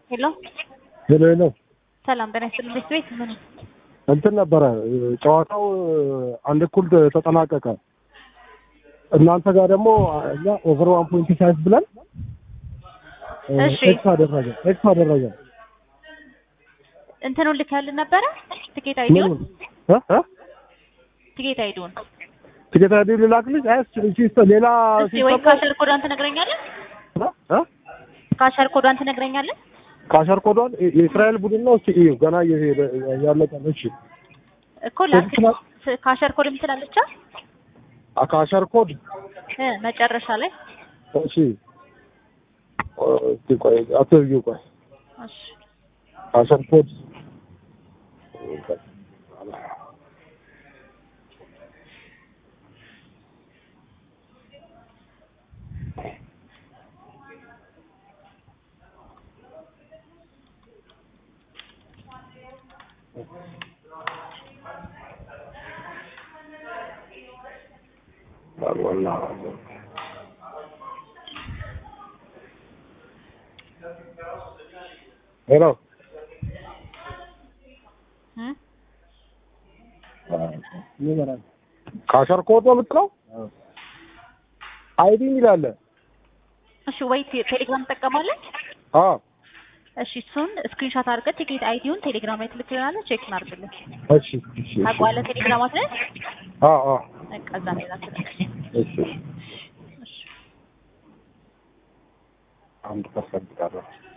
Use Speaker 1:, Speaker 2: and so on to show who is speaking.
Speaker 1: ሄሎ
Speaker 2: ሄሎ ሄሎ
Speaker 1: ሰላም ጤና ይስጥልኝ። ቤት ቤት ምን
Speaker 2: እንትን ነበረ ጨዋታው አንድ እኩል ተጠናቀቀ። እናንተ ጋር ደግሞ እኛ ኦቨር ዋን ፖይንት ሳይዝ ብለን
Speaker 1: እሺ።
Speaker 2: ኤክስ አደረገ ኤክስ አደረገ።
Speaker 1: እንትኑን ልክ ያልን ነበረ ትኬት አይዲውን
Speaker 2: ምኑን እ እ
Speaker 1: ትኬት አይዲውን
Speaker 2: ትኬት አይዲ ልላክልሽ? አይ እሺ እሺ ሌላ
Speaker 1: እስቲ ወይ ካሸር ኮዷን ትነግረኛለህ?
Speaker 2: እ እ
Speaker 1: ካሸር ኮዷን ትነግረኛለህ?
Speaker 2: ካሸር ኮዷን የእስራኤል ቡድን ነው። እስኪ እዩ ገና እየሄደ ያለቀ ነው። እሺ
Speaker 1: እኮ ላክ
Speaker 2: ትክክል።
Speaker 1: ካሸር ኮድ የምትላለቻ
Speaker 2: ካሸር ኮድ
Speaker 1: እ መጨረሻ ላይ
Speaker 2: እሺ እስኪ ቆይ አትዝጊው ቆይ
Speaker 1: እሺ
Speaker 2: ካሸር ኮድ ሄሎ
Speaker 1: እ
Speaker 2: ካሸር ኮድ ነው የምትለው? አይዲ ይላል።
Speaker 1: እሺ ወይ ቴ- ቴሌግራም ትጠቀማለህ?
Speaker 2: አዎ
Speaker 1: እሺ እሱን ስክሪንሾት አድርገህ ቲኬት አይዲውን ቴሌግራም ላይ ትልክልናለህ። ቼክ እናድርግልን።
Speaker 2: እሺ እሺ እሺ
Speaker 1: ታውቀዋለህ ቴሌግራማት ላይ
Speaker 2: አዎ አዎ
Speaker 1: በቃ እዛ ላይ ላክልህ።
Speaker 2: እሺ እሺ
Speaker 1: እሺ
Speaker 2: አንድ ፐርሰንት ቀረ።